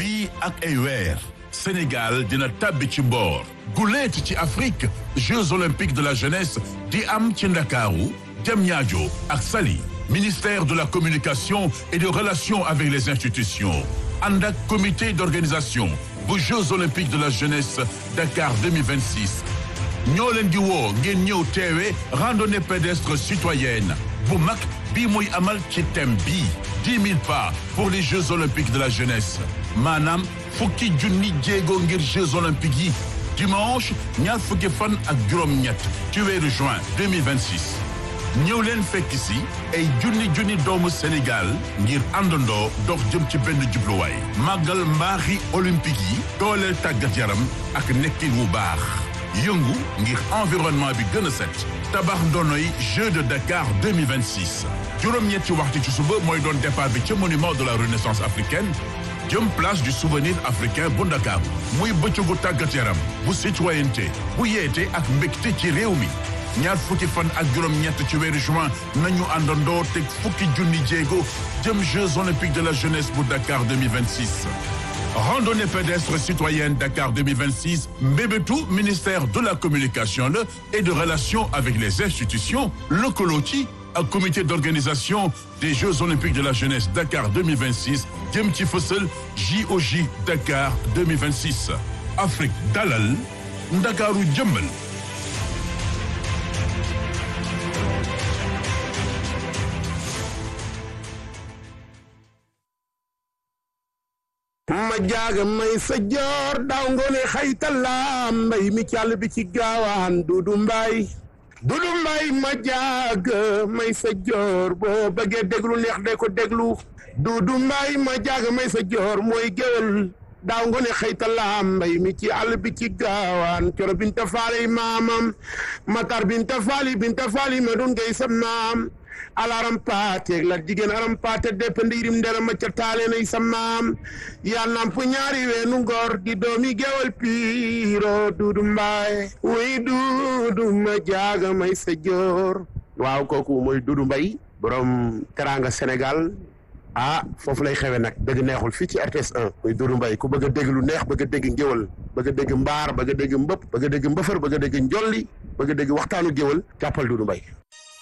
fii ak ay weer Sénégal dina tàbbi ci mboor guleet ci Afrique Jeux olympiques de la jeunesse di am ci Ndakaaru Diamniadio ak Saly ministère de la communication et des relations avec les institutions ànd ak comité d'organisation bu Jeux olympiques de la jeunesse Dakar 2026 ñoo leen di woo ngeen ñëw teewe randonnée pédestre citoyenne bu mag bii muy amal ci thème bi dix mille pas pour les Jeux olympiques de la jeunesse maanaam fukki junni jéego ngir Jeux olympiques yi dimanche ñaar fukki fan ak juróom-ñett ci weeru juin 2026 ñëw leen fekk si ay junni junni doomu Sénégal ngir àndandoo dox jëm ci benn jubluwaay màggal mbaaxi olympique yi dooleel tàggat yaram ak nekkin wu baax yëngu ngir environnement bi gën a set tabax ndonoy Jeux de Dakar 2026 juróom-ñetti waxtu ci suba mooy doon départ bi ca monument de la renaissance africaine jëm place du souvenir africain bu Ndakaaru muy bëccëgu tàggat yaram bu citoyenneté bu yeete ak mbégte ci réew mi ñaar fukki fan ak juróom-ñett ci weeru juin nañu àndandoo teg fukki junni jéego jëm Jeux olympiques de la jeunesse bu Dakar 2026 randonnée pédestre citoyenne Dakar 2026 mbébétu ministère de la communication la et de relations avec les institutions lëkkaloo ci ak comité d'organisation des Jeux olympiques de la jeunesse Dakar 2026 jëm ci fësal JOJ Dakar 2026 Afrique dalal Ndakaaru jëmmal ma jaaga may sa joor daaw ngoone xaytalaam mbay mi càll bi ci gaawaan dudu mbay dudu mbay ma jaaga may sa joor boo bëggee déglu neex de ko déglu dudu mbay ma jaaga may sa joor mooy géwél daaw ngoone xaytalaam mbay mi ci àll bi ci gaawaan coro binta faali maamam matar binta faali binta faali ma dun ngay sa maam alaram paate la jigéen aram paate depp ndiirim ndera ma ca taale nay sa maam yaa namp ñaari weenu ngor di doomi gewal piiro duudu mbaay wuy duudu ma jaaga may sa joor waaw kooku mooy duudu mbay borom teranga Sénégal ah foofu lay xewe nag dëgg neexul fii ci RTS 1 muy duudu mbay ku bëgg a dégg lu neex bëgg a dégg ngéwal bëgg a dégg mbaar bëgg a dégg mbëpp bëgg a dégg mbëfër bëgg a dégg njolli bëgg a dégg waxtaanu géwal jàppal duudu mbay